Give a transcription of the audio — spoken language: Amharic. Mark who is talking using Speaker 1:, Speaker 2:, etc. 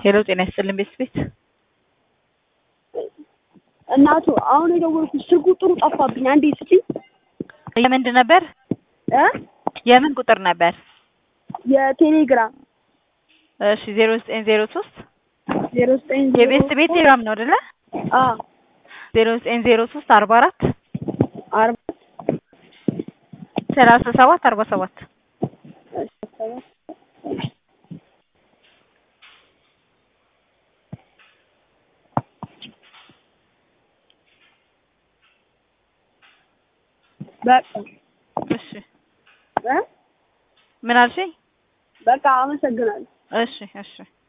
Speaker 1: ሄሎ ጤና ይስጥልን ቤት ቤት
Speaker 2: እናቱ አሁን የደወልኩት ስልኩ ጥሩ ጠፋብኝ። አንዴ ስጪኝ
Speaker 1: የምንድን ነበር?
Speaker 2: እ
Speaker 1: የምን ቁጥር ነበር?
Speaker 2: የቴሌግራም
Speaker 1: እሺ ዜሮ ዘጠኝ ዜሮ ሶስት
Speaker 2: ዜሮ ዘጠኝ
Speaker 1: የቤት ቤት ቴሌግራም ነው አይደለ?
Speaker 2: አ
Speaker 1: ዜሮ ዘጠኝ ዜሮ ሶስት አርባ አራት
Speaker 2: አርባ
Speaker 1: ሰላሳ ሰባት አርባ ሰባት
Speaker 2: በቃ
Speaker 1: እሺ
Speaker 2: እ
Speaker 1: ምን አልሽኝ?
Speaker 2: በቃ አመሰግናለሁ።
Speaker 1: እሺ እሺ